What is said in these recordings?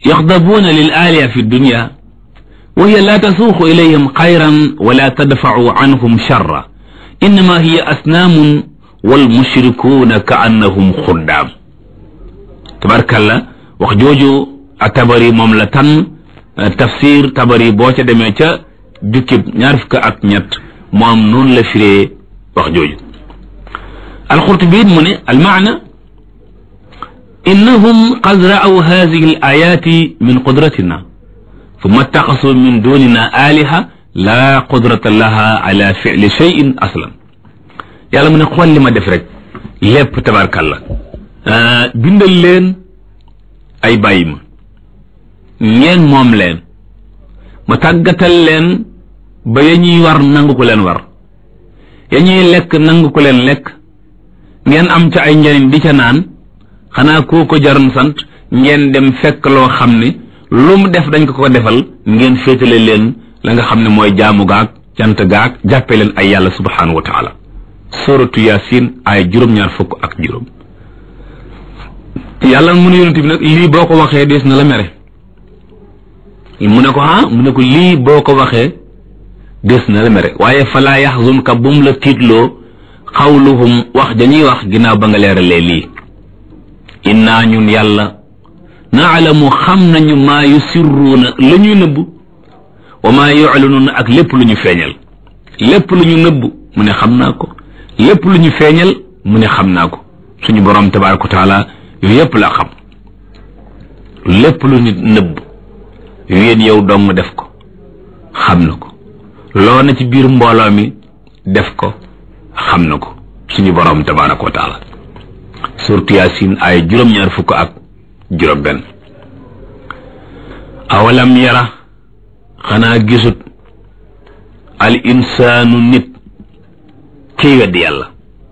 yaxdabuuna lil aaliya fi dunya wa hiya la tasuuqu ilayhim xayran wala tadfacu anhum charra innama hiya asnaamun wal mushrikuuna ka annahum xuddaam tabarkalla wax jooju a tabari moom la tan tafsir tabari boo ca demee ca jukkib ñaar fukk ak ñett moom noonu la firee wax jooju alxurtubi it mu ne almaana innahum qad ra'aw hadihi al ayati min qudratina thumma ittaxasu min dunina aliha la qudrata laha ala fi'li shay'in aslan yàlla mu ne xool li ma def rek lépp tabarkalla bindal leen ay bàyyi ma ngeen moom leen ma tàggatal leen ba ya ñuy war nangu ko leen war ya ñuy lekk nangu ko leen lekk ngeen am ca ay njariñ di ca naan xanaa koo ko jaroon sant ngeen dem fekk loo xam ne lu mu def dañ ko ko defal ngeen féetale leen la nga xam ne mooy jaamu gaag cant gaag jàppe leen ay yàlla subhanahu wa taala suratu yasin ay juróom-ñaar fukk ak juróom yàlla mu ne yonent bi nag lii boo ko waxee des na la mere mu ne ko ah mu ne ko lii boo ko waxee des na la mere waaye falaa yaxzunka bum la tiitloo xawluhum wax dañuy wax ginnaaw ba nga leeralee lii innaa ñun yàlla naalamu xam nañu maa yusirruuna la ñuy nëbb wa maa yuclinuuna ak lépp lu ñu feeñal lépp lu ñu nëbb mu ne xam naa ko lépp lu ñu feeñal mu ne xam naa ko suñu borom tabaaraka wa taala yooyu yépp la xam lépp lu nit nëbb yéen yow dong def ko xam na ko loo na ci biir mbooloo mi def ko xam na ko suñu borom tabaaraka wa taala surtout yaasin ay juróom-ñaar fukk ak juróom benn awalam yara xanaa gisut al insaanu nit kiy weddi yàlla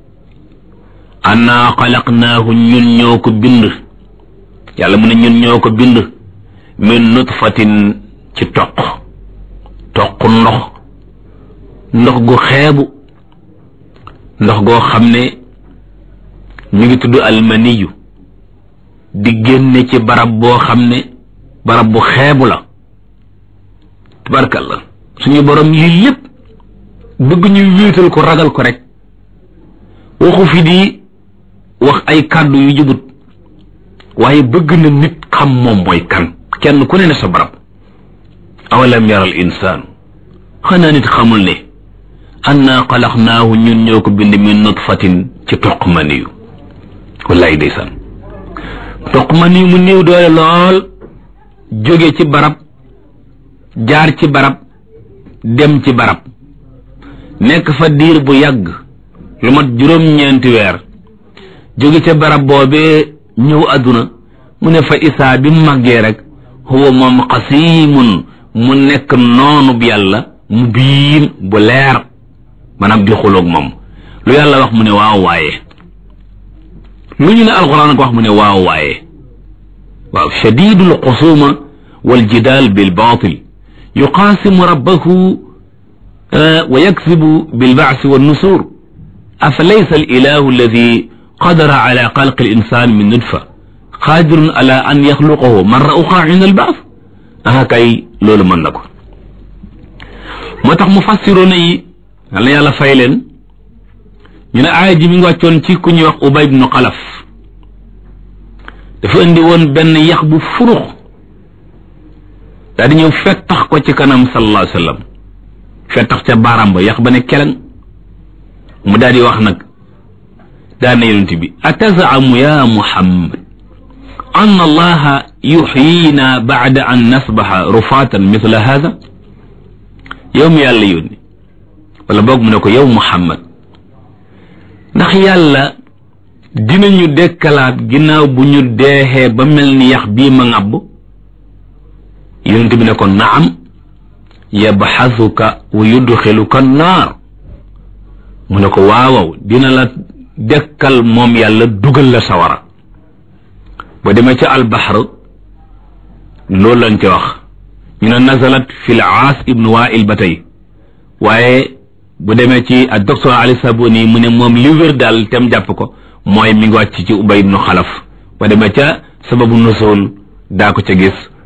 annaa xalaqnaahu ñun ñoo ko bind yàlla mu ne ñun ñoo ko bind min nutfatin ci toq toq ndox ndox gu xeebu ndox goo xam ne ñu ngi tudd almaniyu di génne ci barab boo xam ne barab bu xeebu la tabarkalla suñu borom lii lépp bëgg ñu wéetal ko ragal ko rek waxu fi di wax ay kàddu yu jubut waaye bëgg na nit xam moom mooy kan kenn ku ne ne sa barab awalam yaral insaanu xanaa nit xamul ne annaa xalaqnaahu ñun ñoo ko bind min nutfatin ci toq maniyu wallaay ndeysaan toq maniyu mu néew doole lool jóge ci barab jaar ci barab dem ci barab nekk fa diir bu yàgg lu mat juróom-ñeenti weer jóge ca barab boobee ñëw àdduna mu ne fa isaa bi màggee rek huwa moom xasiimun mu nekk noonu bi yàlla mu biin bu leer maanaam di xuloog moom lu yàlla wax mu ne waaw waaye lu ñu ne alxuraan ko wax mu ne waaw waaye waaw shadidul xusuma wal jidaal bil baatil yuqaasimu rabbahu wa yaksibu bil baasi wa nusuur afa laysa al ilahu alladi qadara ala xalqi al insan min nutfa qaadirun ala an yaxluqahu marra uxra inda al baas aha kay loolu mën na ko moo tax mu fassiroona yi yal na yàlla fay leen ñu ne aaya ji mi ngi wàccoon ci ku ñuy wax ubay ibnu xalaf dafa indi woon benn yax bu furux daal di ñëw fettax ko ci kanam sallallahu alayhi wa sallam fettax ca baaraam ba yax ba ne keleng mu daal di wax nag daan na yonent bi atazaamu ya muhammad an allaha yuxyina baada an nasbaxa rufaatan mithla hada yow mi yàlla yónni wala boog mu ne ko yow muhammad ndax yàlla dinañu dekkalaat ginnaaw bu ñu deexee ba mel ni yax bii ma ŋàbb yonent bi ne ko naam yabxasuka wa yudxiluka naar mu ne ko waawaw dina la dekkal moom yàlla dugal la sawara ba demee ca albaxar loolu lañ ca wax ñu ne nazalat fi l aas ibnu wail ba tey waaye bu demee ci ak docteur ali saboni mu ne moom li wér daal tem jàpp ko mooy mi ngi wàcc ci ubay ibnu xalaf ba demee ca sababu nusul daa ko ca gis